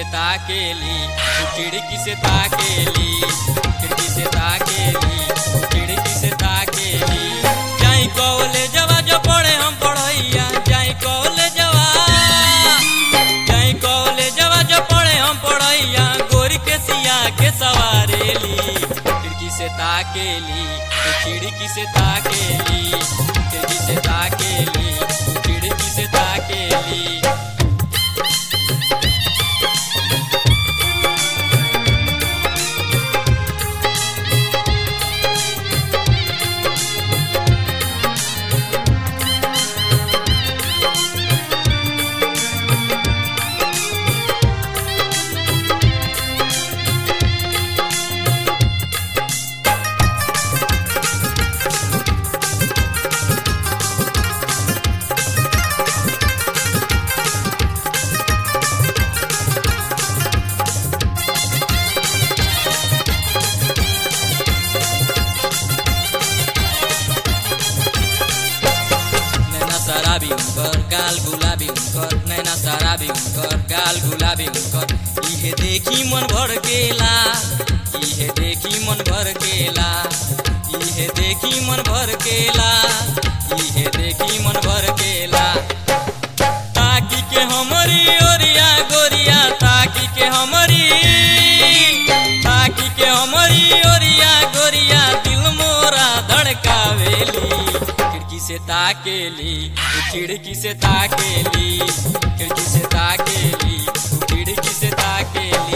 से ताकेली तू खिड़की से ताकेली खिड़की से ताकेली तू खिड़की से ताकेली जाई कॉलेजवा जो पढ़े हम पढ़ैया जाई कॉलेजवा जाई कॉलेजवा जो पढ़े हम पढ़ैया गोरी के सिया के सवारेली खिड़की से ताकेली तू खिड़की से ताकेली खिड़की से ताकेली तू खिड़की से ताकेली नैना शराबी उनकर गाल गुलाबी उनकर नैना शराबी उनकर गाल गुलाबी उनकर इहे देखी मन भर गेला इहे देखी मन भर गेला इहे देखी मन भर गेला इहे देखी मन भर गेला ताकी के हमरी ओरिया गोरिया ताकी के हमरी ताकी के हमरी ओरिया गोरिया दिल मोरा धड़कावेली खिड़की से ताकेली तू खिड़की से ताकेली खिड़की से ताकेली तू खिड़की से ताकेली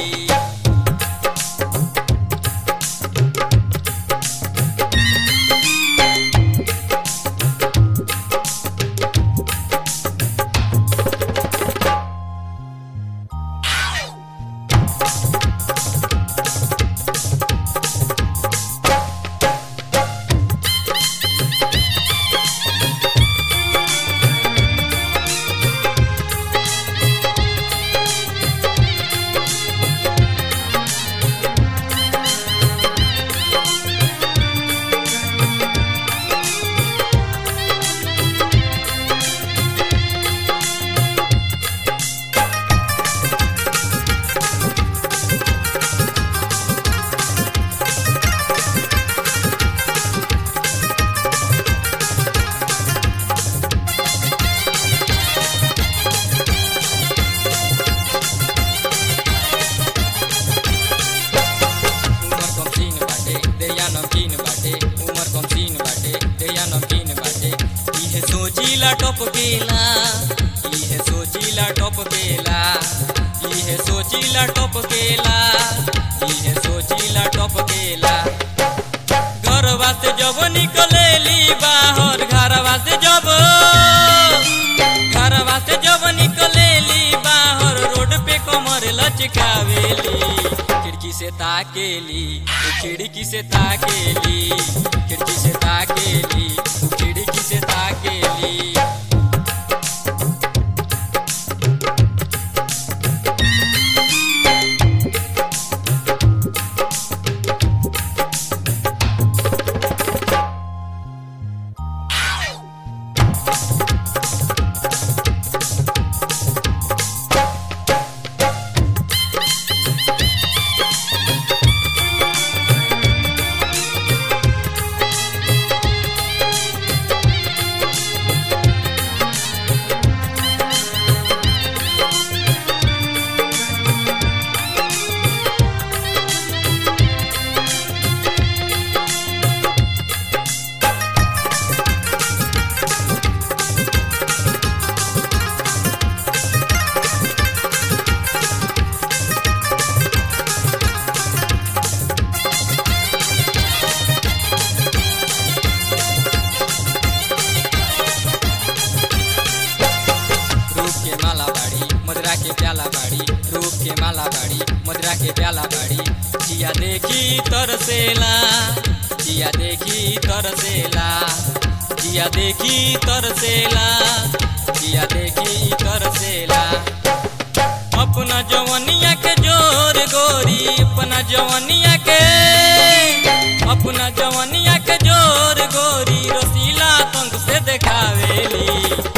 उमर कम सीन बाटे देया नमकीन बाटे उमर कम सीन बाटे देया नमकीन बाटे इहे सोचीला टप केला इहे सोचीला टप केला इहे सोचीला टप केला इहे सोचीला टप केला घरवा से जब निकलेली बाहर घरवा से जब घरवा से जब निकलेली बाहर रोड पे कमर लचकावेली खिड़की से ताकेली तू खिड़की से ताकेली खिड़की से ताकेली तू खिड़की से ताकेली रूप के माला बाड़ी मदरा के प्याला बाड़ी रूप के माला बाड़ी मदरा के प्याला बाड़ी जिया देखी तरसेला जिया देखी तरसेला जिया देखी तरसेला जिया देखी तरसेला अपना जवनिया के जोर गोरी अपना जवनिया के अपना जवनिया के जोर गोरी रसीला तंग से देखावेली खिड़की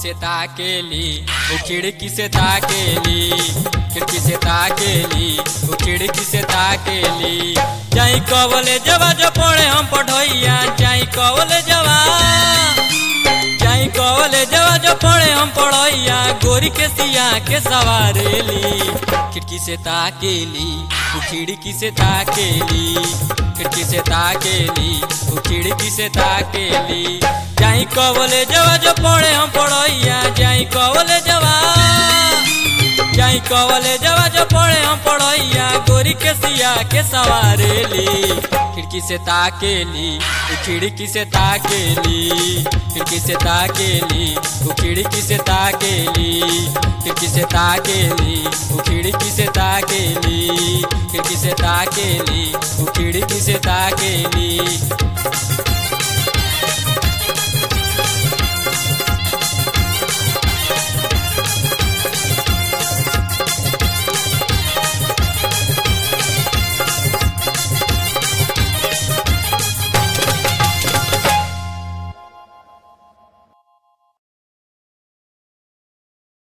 से ताकेली वो खिड़की से ताकेली खिड़की से ताकेली वो खिड़की से ताकेली जाई कवले जवा जो पड़े हम पढ़ोइया जाई कवले जवा जाई कवले जवा जो पड़े हम पढ़ोइया गोरी के सिया के सवारेली खिड़की से ताकेली वो खिड़की से ताकेली खिड़की से ताकेली वो खिड़की से ताकेली जाई कवले जवा जो पड़े हम पढ़ोइया जाई कवले जवा जाई कवले जवा जो पड़े हम पढ़ोइया गोरी के सिया के सवारेली खिड़की से ताकेली वो खिड़की से ताकेली खिड़की से ताकेली वो खिड़की से ताकेली खिड़की से ताकेली वो खिड़की से ताकेली खिड़की से ताकेली वो खिड़की से ताकेली